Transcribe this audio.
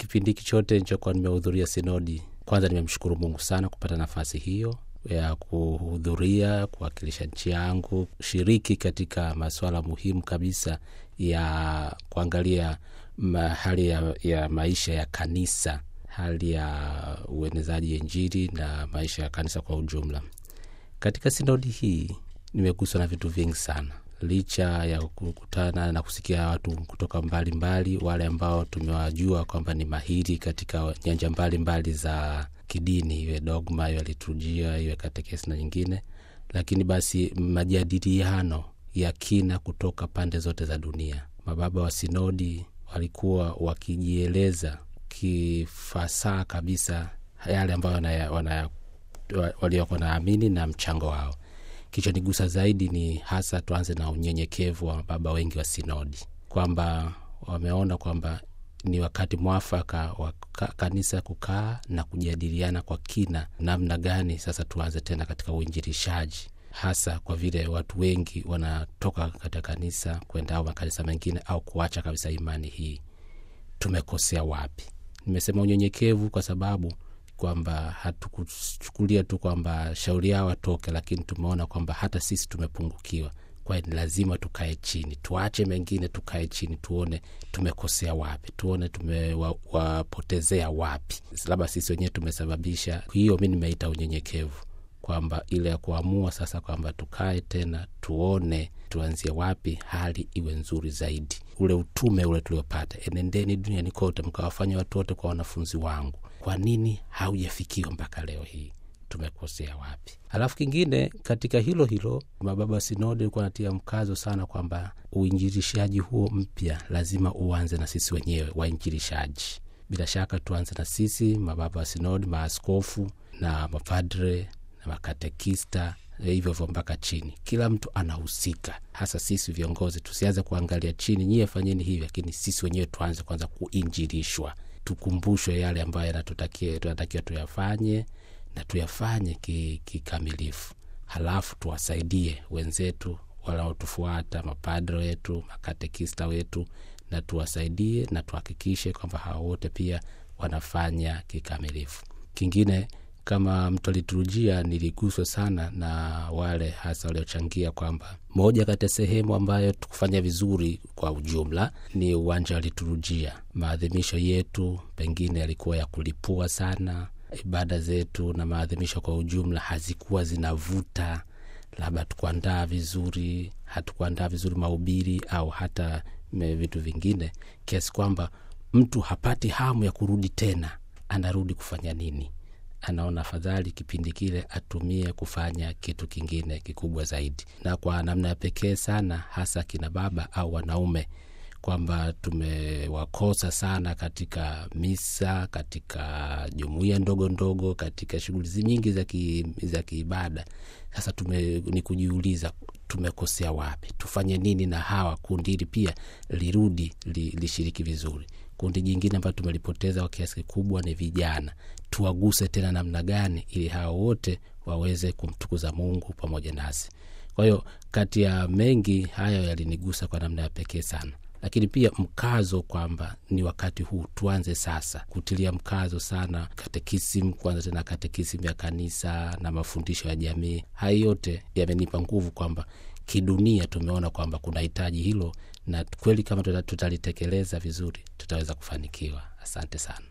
kipindi hiki chote nilichokuwa nimehudhuria sinodi, kwanza nimemshukuru Mungu sana kupata nafasi hiyo ya kuhudhuria, kuwakilisha nchi yangu, kushiriki katika masuala muhimu kabisa ya kuangalia ma, hali ya, ya maisha ya kanisa, hali ya uenezaji Injili na maisha ya kanisa kwa ujumla. Katika sinodi hii nimeguswa na vitu vingi sana, licha ya kukutana na kusikia watu kutoka mbalimbali mbali, wale ambao tumewajua kwamba ni mahiri katika nyanja mbalimbali mbali za kidini, iwe dogma, iwe liturujia, iwe katekesi na nyingine, lakini basi majadiliano ya kina kutoka pande zote za dunia. Mababa wa sinodi walikuwa wakijieleza kifasaha kabisa yale ambayo waliokuwa naamini na mchango wao. Kichonigusa zaidi ni hasa, tuanze na unyenyekevu wa mababa wengi wa sinodi, kwamba wameona kwamba ni wakati mwafaka wa kanisa kukaa na kujadiliana kwa kina, namna gani sasa tuanze tena katika uinjilishaji, hasa kwa vile watu wengi wanatoka katika kanisa kwenda au makanisa mengine au kuacha kabisa imani hii. Tumekosea wapi? Nimesema unyenyekevu kwa sababu kwamba hatukuchukulia tu kwamba shauri yao watoke, lakini tumeona kwamba hata sisi tumepungukiwa. Kwa hiyo ni lazima tukae chini, tuache mengine, tukae chini, tuone tumekosea wapi, tuone tumewapotezea wapi, labda sisi wenyewe tumesababisha. Hiyo mi nimeita unyenyekevu, kwamba ile ya kuamua sasa kwamba tukae tena, tuone tuanzie wapi, hali iwe nzuri zaidi. Ule utume ule tuliopata, enendeni duniani kote mkawafanya watu wote kwa wanafunzi wangu kwa nini haujafikiwa mpaka leo hii? Tumekosea wapi? Alafu kingine katika hilo hilo, mababa wa sinodi alikuwa anatia mkazo sana kwamba uinjilishaji huo mpya lazima uanze na sisi wenyewe wainjilishaji. Bila shaka tuanze na sisi mababa wa sinodi, maaskofu na mapadre na makatekista, hivyo hivyo mpaka chini, kila mtu anahusika, hasa sisi viongozi. Tusianze kuangalia chini, nyie fanyeni hivi, lakini sisi wenyewe tuanze kwanza kuinjilishwa tukumbushwe yale ambayo yanatutakia tunatakiwa tuyafanye na tuyafanye kikamilifu, ki halafu tuwasaidie wenzetu wanaotufuata, mapadre wetu, makatekista wetu, na tuwasaidie na tuhakikishe kwamba hawa wote pia wanafanya kikamilifu. Kingine kama mtu aliturujia, niliguswa sana na wale hasa waliochangia kwamba moja kati ya sehemu ambayo tukufanya vizuri kwa ujumla ni uwanja wa liturujia. Maadhimisho yetu pengine yalikuwa ya kulipua sana, ibada zetu na maadhimisho kwa ujumla hazikuwa zinavuta, labda hatukuandaa vizuri, hatukuandaa vizuri mahubiri au hata vitu vingine, kiasi kwamba mtu hapati hamu ya kurudi tena. Anarudi kufanya nini? anaona afadhali kipindi kile atumie kufanya kitu kingine kikubwa zaidi, na kwa namna ya pekee sana, hasa kina baba au wanaume, kwamba tumewakosa sana katika misa, katika jumuiya ndogo ndogo, katika shughuli nyingi za ki, za kiibada. Sasa tume, ni kujiuliza tumekosea wapi, tufanye nini na hawa kundi hili pia lirudi li, lishiriki vizuri. Kundi jingine ambayo tumelipoteza kwa kiasi kikubwa ni vijana. Tuwaguse tena namna gani ili hawa wote waweze kumtukuza Mungu pamoja nasi. Kwa hiyo kati ya mengi hayo yalinigusa kwa namna ya pekee sana, lakini pia mkazo kwamba ni wakati huu tuanze sasa kutilia mkazo sana katekisimu, kwanza tena katekisimu ya kanisa na mafundisho ya jamii. Haya yote yamenipa nguvu kwamba kidunia tumeona kwamba kuna hitaji hilo, na kweli kama tutalitekeleza vizuri tutaweza kufanikiwa. Asante sana.